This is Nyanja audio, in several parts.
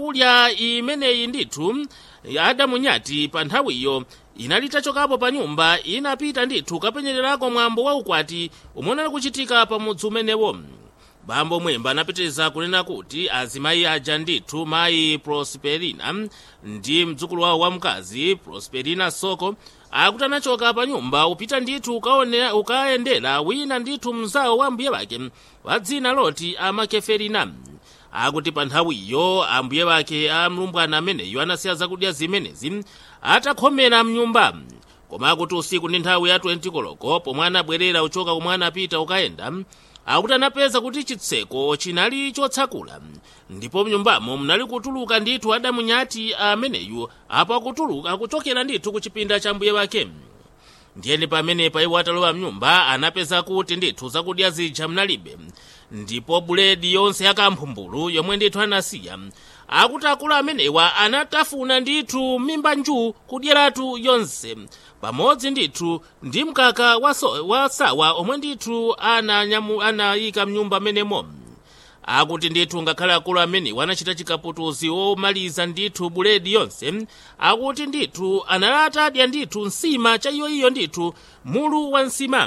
kulya imeneyi ndithu adamu nyati pa nthawiyo inali itachokapo pa nyumba inapita ndithu kapenyererako mwambo wa ukwati omwe unali kuchitika pa mudzi umenewo bambo mwemba anapitiriza kunena kuti azimayi aja ndithu mayi prosperina ndi mdzukulu wawo wamkazi prosperina soko akuti anachoka pa nyumba upita ndithu ukaone- ukayendera wina ndithu mzawo wa mbuye wake wa dzina loti amakeferina akuti pa nthawiyo ambuye wake a mlumbwana ameneyo anasiya zakudya zimenezi atakhomera mnyumba koma akuti usiku ndi nthawi ya 20 koloko pomwe anabwerera uchoka komwe anapita ukayenda akuti anapeza kuti chitseko chinali chotsakula ndipo mnyumbamo munali kutuluka ndithu adamu nyati ameneyu apo akutuluka akuchokera ndithu ku chipinda cha mbuye wake ndiyeni pamenepa iwo atalowa mnyumba anapeza kuti ndithu zakudya zija mnalibe ndipo buledi yonse yakamphumbulo yomwe ndithu anasiya akuti akulu amenewa anatafuna ndithu mimba nju kudyeratu yonse pamodzi ndithu ndi mkaka wa, so, wa sawa omwe ndithu ananyamu- anayika mnyumba amenemo akuti ndithu ngakhale akulu amenewa anachita chikaputuzi omaliza ndithu buledi yonse akuti ndithu analata adya ndithu nsima cha iyoiyo ndithu mulu wa nsima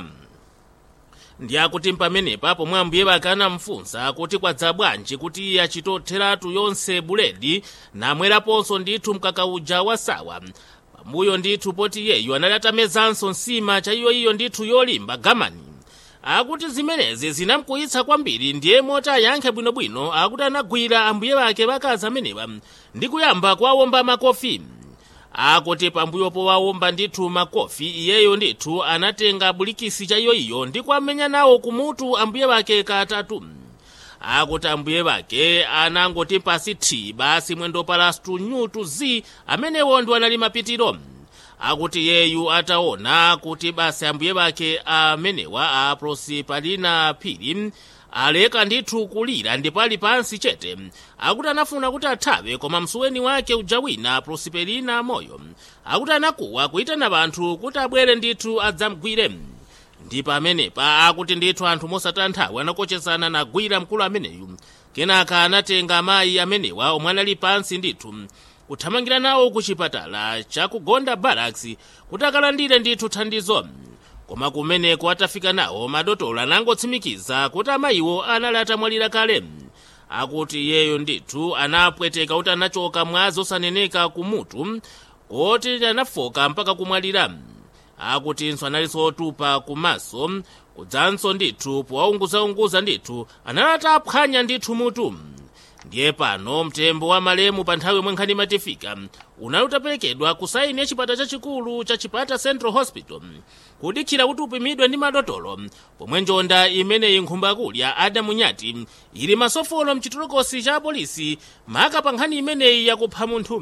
ndi akuti pamenepa pomwe ambuye wake anamfunsa kuti kwadza bwanji kuti iye achitotheratu yonse buledi namweraponso ndithu mkaka uja wa sawa pambuyo ndithu poti iyeyu anali atamezanso nsima cha iyoiyo ndithu yolimba gamani akuti zimenezi zinamkuyitsa kwambiri ndiye moti ayankhe bwinobwino akuti anagwira ambuye wake wakazi amenewa ndi kuyamba kuwawomba makofi akuti pambuyo powawomba ndithu makofi iyeyo ndithu anatenga bulikisi cha iyoiyo ndi kuamenya nawo kumutu ambuye wake katatu akuti ambuye wake anangoti pasi thi basi mwendo palastu nyutu zi amenewo ndi anali mapitiro akuti yeyu ataona kuti basi ambuye wake amenewa a prosipalina phiri aleka ndithu kulira ndipo ali pansi chete akuti anafuna kuti athawe koma msuweni wake uja wina prosperina moyo akuti anakuwa kuyitana anthu kuti abwere ndithu adzamgwire ndi pamenepa akuti ndithu anthu mosataya nthawi anakochezana nagwira mkulu ameneyu kenaka anatenga amayi amenewa omwe anali pansi ndithu kuthamangira nawo ku chipatala chakugonda barracks kuti akalandire ndithu thandizo koma kumeneko atafika nawo madotolo anangotsimikiza kuti amayiwo anali atamwalira kale akuti iyeyo ndithu anapweteka kuti anachoka mwazi osaneneka kumutu koti anafoka mpaka kumwalira akutinso analinso otupa kumaso kudzanso ndithu powaunguzaunguza ndithu anali ataphwanya ndithu mutu ndiye pano mtembo wa malemu pa nthawi yomwe nkhani imatifika unali utaperekedwa ku saini ya chipata chachikulu cha chipata central hospital kudikira kuti upimidwe ndi madotolo pomwe njonda imeneyi nkhumba kulya adamu nyati ili masofolo mchitolokosi cha apolisi maka pa nkhani imeneyi yakupha munthu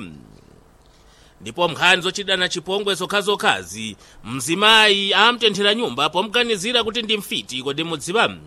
ndipo nkhani zochitidana chipongwe zokhazokhazi mzimayi amtenthera nyumba pomganizira kuti ndi mfiti kodi mudziwa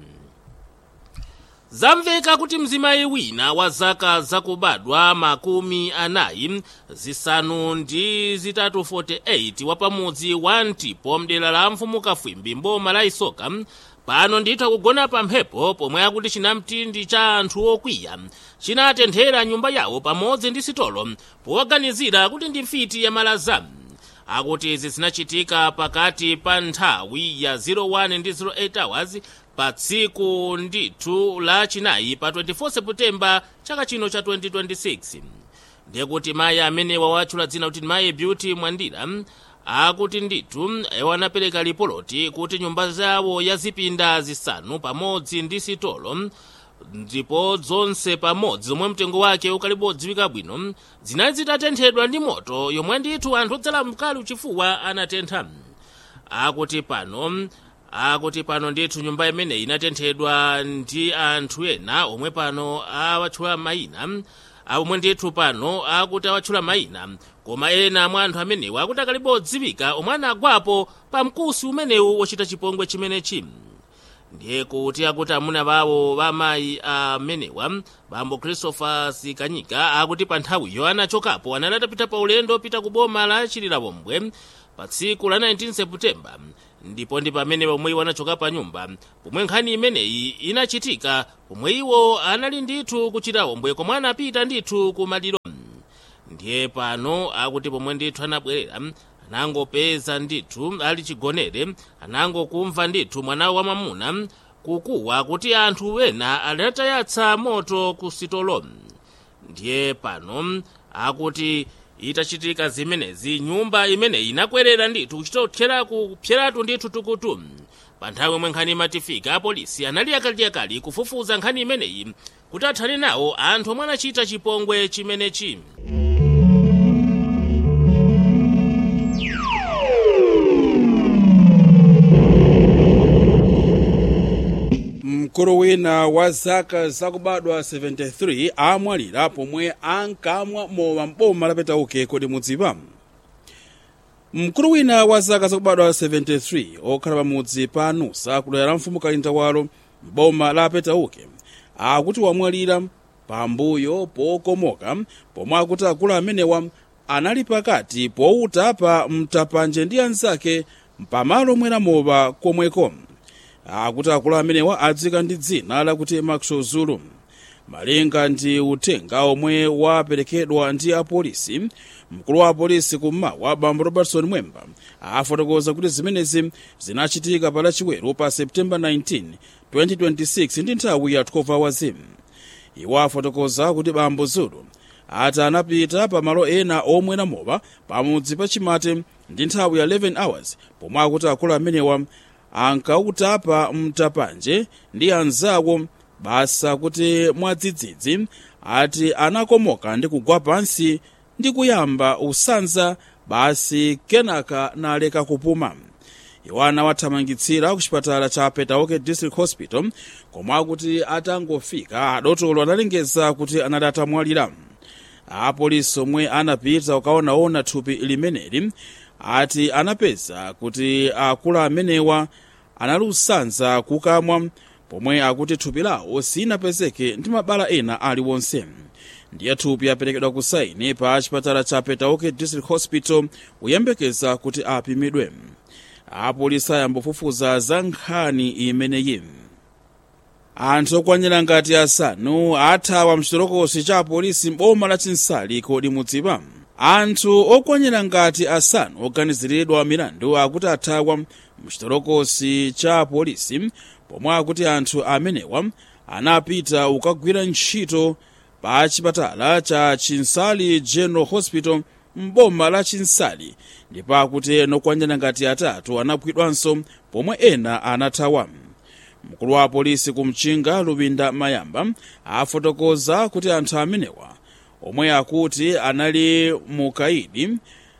zamveka kuti mzimayi wina wa zaka zakubadwa makumi anayi zisanu ndi zitatu 48 wapamudzi wa ntipo mdera la mfumu kafwimbi mboma la isoka pano ndithu akugona pa mphepo pomwe akuti chinamtindi cha anthu okwiya chinatenthera nyumba yawo pamodzi ndi sitolo powaganizira kuti ndi mfiti ya malaza akuti izi zinachitika pakati pa nthawi ya 01 ndi 08 hours pa tsiku ndithu la chinayi pa 24 seputembala chaka chino cha 2026 ndiye kuti mayi amenewa watchula dzina kuti mayi beauty mwandira akuti ndithu iwo anapereka lipoloti kuti nyumba zawo ya zipinda zisanu pamodzi ndi sitolo ndipo zonse pamodzi zomwe mtengo wake ukalipo odziwika bwino zinali zitatenthedwa ndi moto yomwe ndithu anthu odzala mkali uchifuwa anatentha akuti pano akuti pano ndithu nyumba imeneyi inatenthedwa ndi anthu ena omwe pano awatchula mayina omwe ndithu pano akuti awatchula mayina koma ena mwa anthu amenewa akuti akalipo odziwika omwe anagwapo pa mkusi umenewu wochita chipongwe chimenechi ndiye kuti akuti amuna bawo bamayi amenewa bambo christopher sikanyika akuti pa nthawiyo anachokapo anali atapita pa ulendo opita ku boma la chililabombwe pa tsiku la 19 seputembala ndipo ndi pamene pomwe iwo anachoka pa nyumba pomwe nkhani imeneyi inachitika pomwe iwo anali ndithu ku chililabombwe komwe anapita ndithu ku maliro ndiye pano akuti pomwe ndithu anabwerera anangopeza ndithu ali chigonere anangokumva ndithu mwana wa mwamuna kukuwa kuti anthu ena adatayatsa moto ku sitolo ndiye pano akuti itachitika zimenezi nyumba imeneyi inakwerera ndithu kuchitotchera kupyeratu ndithu tukutu pa nthawi yomwe nkhani imatifika apolisi anali yakaliyakali kufufuza nkhani imeneyi kuti athane nawo anthu omwe anachita chipongwe chimenechi mkulu wina wa zaka zakubadwa 73 amwalira pomwe ankamwa mowa m'boma lapetauke kodi mudziwa mkulu wina wa zaka zakubadwa 73 okhala pamudzi pa nusa kudera la mfumu kalindawalo m'boma la petauke akuti wamwalira pambuyo pokomoka pomwe akuti akulu amenewa anali pakati powuta pa mtapanje ndi anzake pamalo omwera mowa komweko akuti akulu amenewa adzika ndi dzina lakuti maxwell zulu malinga ndi uthenga omwe waperekedwa ndi apolisi mkulu wa apolisi kummawa bambo robertson mwemba afotokoza kuti zimenezi zinachitika pa lachiweru pa septemba 19 2026 ndi nthawi ya 12 hours iwo afotokoza kuti bambo zulu ati anapita pa malo ena omwera mowa pamudzi pa chimate ndi nthawi ya 11 hours pomwe akuti akulu amenewa ankautapa mtapanje ndi anzawo basa kuti mwadzidzidzi ati anakomoka ndi kugwa pansi ndi kuyamba usanza basi kenaka naleka kupuma iwo anawathamangitsira ku chipatala cha petauke district hospital komwe akuti atangofika adotolo analengeza kuti anali atamwalira apolisi omwe anapita ukaonaona thupi limeneli ati anapeza kuti akulu amenewa anali usanza kukamwa pomwe akuti thupi lawo sinapezeke ndi mabala ena aliwonse ndiye thupi aperekedwa ku saini pa chipatala cha petauke district hospital kuyembekeza kuti apimidwe apolisi ayambofufuza za nkhani imeneyi anthu okwanira ngati asanu athawa mchitolokosi cha apolisi m'boma la chinsali kodi mudziwa anthu okwanira ngati asanu oganiziridwa milandu akuti athawa mchitolokosi cha apolisi pomwe akuti anthu amenewa anapita ukagwira ntchito pa chipatala cha chinsali general hospital m'boma la chinsali ndipo akuti ena okwanira ngati atatu anagwidwanso pomwe ena anathawa mkulu wa apolisi kumchinga lupinda mayamba afotokoza kuti anthu amenewa omwe akuti anali mukaidi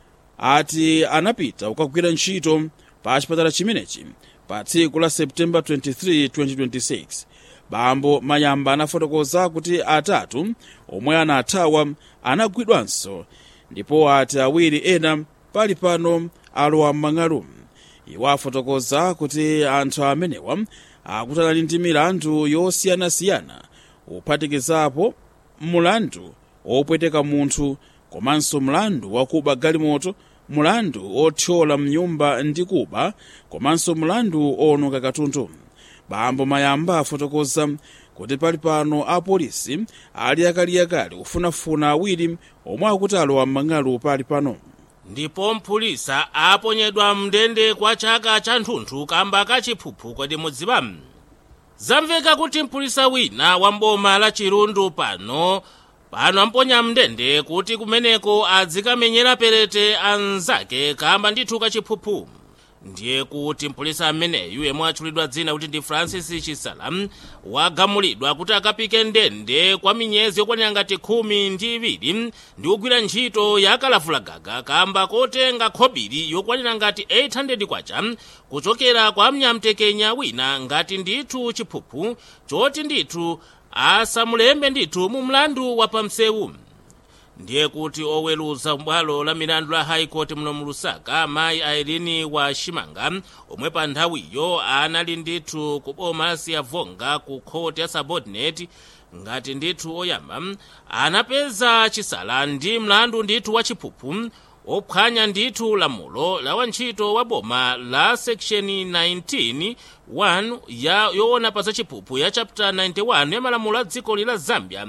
ati anapita ukagwira ntchito pa chipatala chimenechi pa tsiku la septemba 23 2026 bambo mayamba anafotokoza kuti atatu omwe anathawa anagwidwanso ndipo ati awiri ena pali pano alowa m'mang'alu iwo afotokoza kuti anthu amenewa akuti anali ndi milandu yosiyanasiyana kuphatikizapo mulandu wopweteka munthu komanso mlandu wakuba galimoto mulandu othyola mnyumba ndi kuba komanso mlandu owononga katundu bambo mayamba afotokoza kuti pali pano apolisi ali akaliyakali kufunafuna awiri omwe akuti alowa m'mang'alu pali pano ndipo mpulisa aponyedwa mndende kwa chaka cha nthunthu kamba kachiphuphu kodi mudziwa zamveka kuti mpulisa wina wa mboma la chirundu pano pano amponya mndende kuti kumeneko adzikamenyera perete anzake kamba ndithu kachiphuphu ndiye kuti mpulisa ameneyu yemwe atchulidwa dzina kuti ndi francis chisala wagamulidwa kuti akapike ndende kwa miyezi yokwanira ngati khumi ndi iwiri ndi kugwira ntchito ya kalavulagaga kamba kotenga khobiri yokwanira ngati 800 kwacha kuchokera kwa mnyamtekenya wina ngati ndithu chiphuphu choti ndithu asamulembe ndithu mu mlandu wa pamsewu ndiye kuti oweruza bwalo la milandu la high court muno mu lusaka mayi airini wa shimanga omwe pa nthawiyo anali ndithu ku boma la siyavonga ku khoti ya subordinate ngati ndithu oyamba anapeza chisala ndi mlandu ndithu wa chiphuphu ophwanya ndithu lamulo la wantchito wa boma la section 19 1 ya yoona pa zachiphuphu ya chapter 91 ya malamulo a dziko lila zambia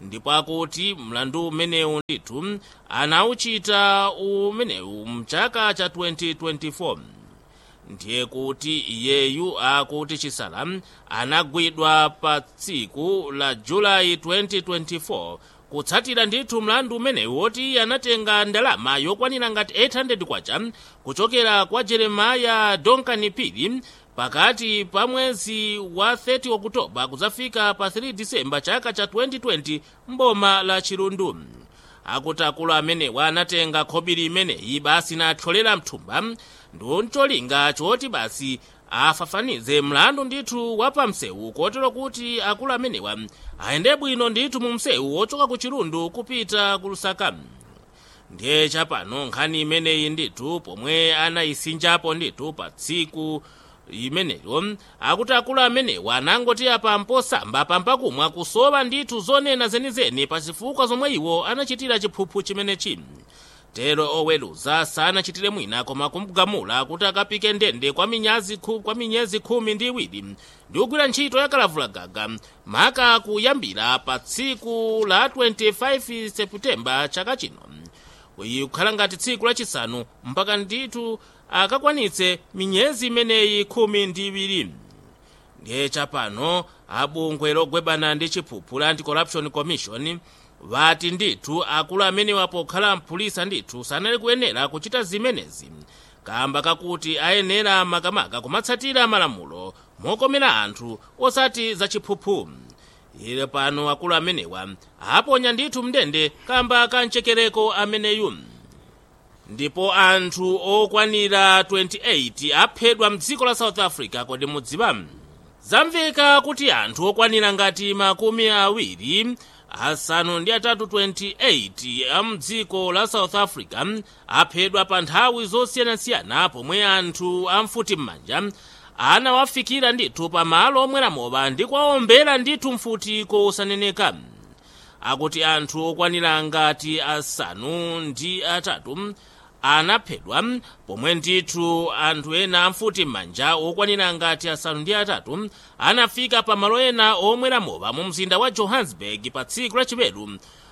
ndipo akuti mlandu umenewu ndithu anauchita umenewu mchaka cha 2024 ndiye kuti iyeyu akuti chisala anagwidwa pa tsiku la julayi 2024 kutsatira ndithu mlandu umenewu woti anatenga ndalama yokwanira ngati 800 kwacha kuchokera kwa jeremaya donkani pili pakati pa mwezi wa 30 okutoba kudzafika pa 3 disemba chaka cha 2020 mboma la chilundu akuti akulu amenewa anatenga khobiri imeneyi basi nathyolera mthumba ndi cholinga choti basi afafanize mlandu ndithu wa pamsewu kotero kuti akulu amenewa ayende bwino ndithu mu msewu wochoka ku chilundu kupita ku lusaka ndiye chapano nkhani imeneyi ndithu pomwe anayisinjapo ndithu pa tsiku imeneyo akuti akulu amenewa anangoti apa mposamba pampakumwa kusowa ndithu zonena zenizeni pa zifukwa zomwe iwo anachitira chiphuphu chimenechi tero oweruza sanachitire mwina koma kumgamula kuti akapike ndende kwa minyazi khu, kwa minyezi khumi ndi iwiri ndi kugwira ntchito yakalavulagaga maka kuyambira pa tsiku la 25 seputembala chaka chino iyi kukhala ngati tsiku lachisanu mpaka ndithu akakwanitse minyezi imeneyi khumi ndi iwiri ndiye chapano abungwe logwebana ndi chiphuphu la anti-corruption commission vati ndithu akulu amenewa pokhala mpulisa ndithu sanali kuyenera kuchita zimenezi kamba kakuti ayenera makamaka kumatsatira malamulo mokomera anthu osati za chiphuphu ile pano akulu amenewa aponya ndithu mndende kamba ka mchekereko ameneyu ndipo anthu okwanira 28 aphedwa mdziko la south africa kodi mudziwa zamveka kuti anthu okwanira ngati makumi awiri asanu ndi atatu 28 a mdziko la south africa aphedwa pa nthawi zosiyanasiyana pomwe anthu amfuti m'manja anawafikira ndithu pa malo omwera mowa ndi kwaombera ndithu mfuti kosaneneka akuti anthu okwanira ngati asanu ndi atatu anaphedwa pomwe ndithu anthu ena amfuti m'manja okwanira ngati asanu ndi atatu anafika pa malo ena omwera mowa mu mzinda wa johannesburg pa tsiku lachiweru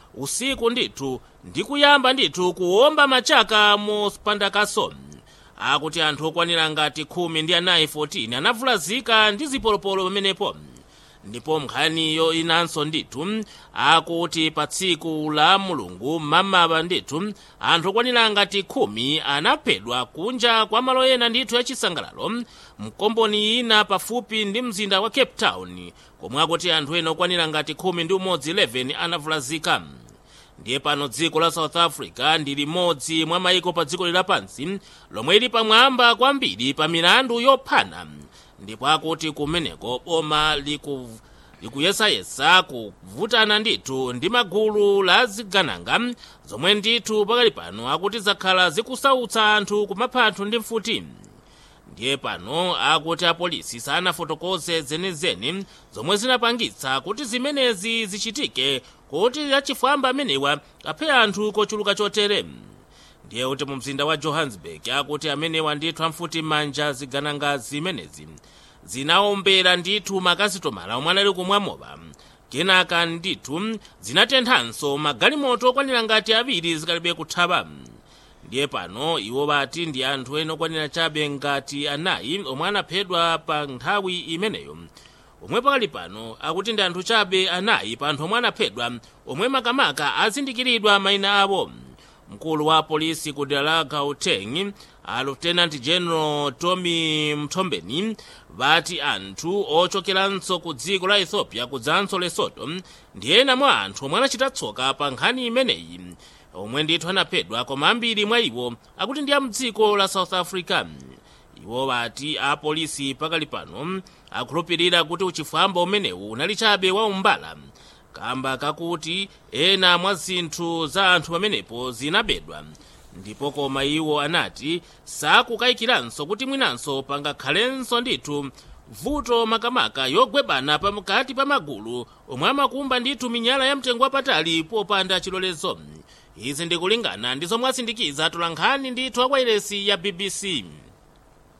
usiku ndithu ndi kuyamba ndithu kuwomba machaka mopandakaso akuti anthu okwanira ngati khumi ndi anayi 14 anavulazika ndi zipolopolo pamenepo ndipo nkhaniyo inanso ndithu akuti pa tsiku la mulungu mmamawa ndithu anthu okwanira ngati khumi anaphedwa kunja kwa malo ena ndithu yachisangalalo mkomboni ina pafupi ndi mzinda wa cape town komwe akuti anthu ena okwanira ngati khumi ndi umodzi 11 anavulazika ndiye pano dziko la south africa ndi limodzi mwa mayiko pa dziko lapansi lomwe lili pamwamba kwambiri pa milandu yophana ndipo akuti kumeneko boma liku likuyesayesa kuvutana ndithu ndi magulu la zigananga zomwe ndithu pakali pano akuti zakhala zikusautsa anthu kumapha anthu ndi mfuti ndiye pano akuti apolisi sanafotokoze zenizeni zomwe zinapangitsa kuti zimenezi zichitike kuti achifwamba amenewa aphe anthu kochuluka chotere ndiye kuti mu mzinda wa johannesburg akuti amenewa ndithu amfuti manja zigananga zimenezi zinaombera ndithu makasitomala omwe anali kumwamowa kenaka ndithu zinatenthanso magalimoto okwanira ngati awiri zikalibe kuthawa ndiye pano iwo bati ndi anthu ena okwanira chabe ngati anayi omwe anaphedwa pa nthawi imeneyo omwe pakali pano akuti ndi anthu chabe anayi pa anthu omwe anaphedwa omwe makamaka azindikiridwa mayina awo mkulu wa polisi ku dera la gauteng a lieutenant general tommy mthombeni vati anthu ochokeranso ku dziko la ethiopia kudzanso lesoto ndi ena mwa anthu omwe anachita tsoka pa nkhani imeneyi omwe ndithu anaphedwa koma ambiri mwa iwo akuti ndi a mdziko la south africa iwo vati apolisi pakali pano akhulupirira kuti uchifwamba umenewu unali chabe wa umbala kamba kakuti ena mwa zinthu za anthu pamenepo zinabedwa ndipo koma iwo anati sakukayikiranso kuti mwinanso pangakhalenso ndithu vuto makamaka yogwebana pakati pa magulu omwe amakumba ndithu minyala ya mtengo wapatali popanda chilolezo izi ndikulingana ndi zomwe asindikiza atolankhani ndithu akwayiresi ya bbc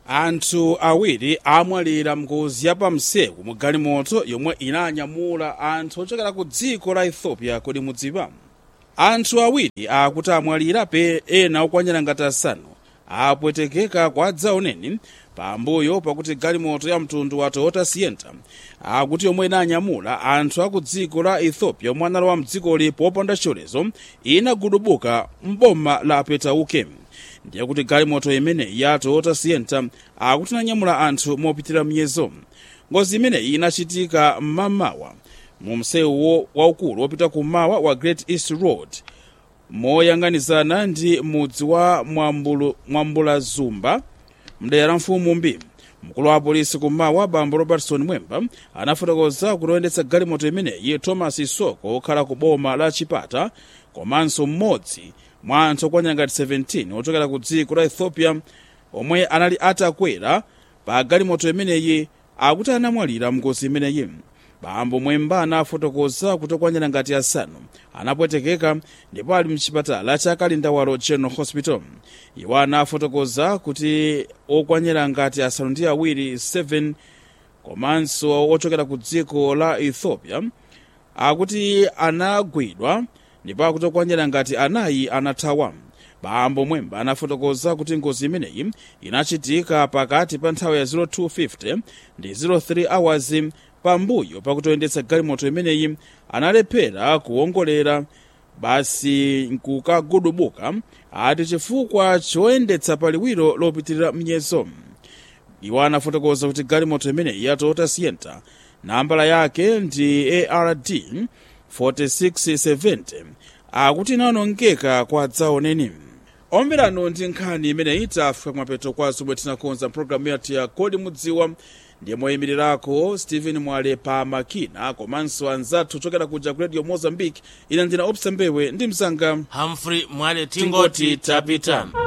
anthu awiri amwalira mngozi yapamsewu mu galimoto yomwe inanyamula anthu ochokera ku dziko la ethiopia kodi mudziwa anthu awiri akuti amwalira pe ena okwanira ngati asanu apwetekeka kwa dzaoneni pambuyo pakuti galimoto ya mtundu wa toyota sienta akuti yomwe inanyamula anthu aku dziko la ethiopia omwe analowa mdzikoli popanda chilolezo inagudubuka mboma la petauke ndiye kuti galimoto imeneyi ya toyota sienta akuti inanyamula anthu mopitira miyezo ngozi imeneyi inachitika mmamawa mu msewu waukulu wopita kummawa wa great east road moyang'anizana ndi mudzi wa Mwambulu- mwambulazumba mdera la mfumu mbi mkulu wa polisi kummawa bambo robertson mwemba anafotokoza kuti oyendetsa galimoto imeneyi thomas isoko okhala ku boma la chipata komanso mmodzi mwa anthu okwanira ngati 17 ochokera ku dziko la ethiopia omwe anali atakwera pa galimoto imeneyi akuti anamwalira mngozi imeneyi bambo mwemba anafotokoza kuti okwanira ngati asanu anapwetekeka ndipo ali mchipatala cha kalindawalo general hospital iwo anafotokoza kuti okwanira ngati asanu ndi awiri 7 komanso ochokera ku dziko la ethiopia akuti anagwidwa ndipo akuti okwanira ngati anayi anathawa bambo mwemba anafotokoza kuti ngozi imeneyi inachitika pakati pa nthawi ya 0250 ndi 03 hours pambuyo pakuti oyendetsa galimoto imeneyi analephera kuwongolera basi nkukagudubuka ati chifukwa choyendetsa paliwiro lopitirira mnyezo iwo anafotokoza kuti galimoto imeneyi ya toyota sienta nambala yake ndi ard 4670 akuti inawonongeka kwa dzaoneni omverano ndi nkhani imeneyi tafika kumapeto kwa zomwe tinakonza mpulogalamu yathu ya kodi mudziwa ndiye moyimirirako stephen mwale pa makina komanso anzathu ochokera kuja ku radio mozambique ina ndina opsa mbewe ndi msanga humphrey mwale tingoti tingoti tapita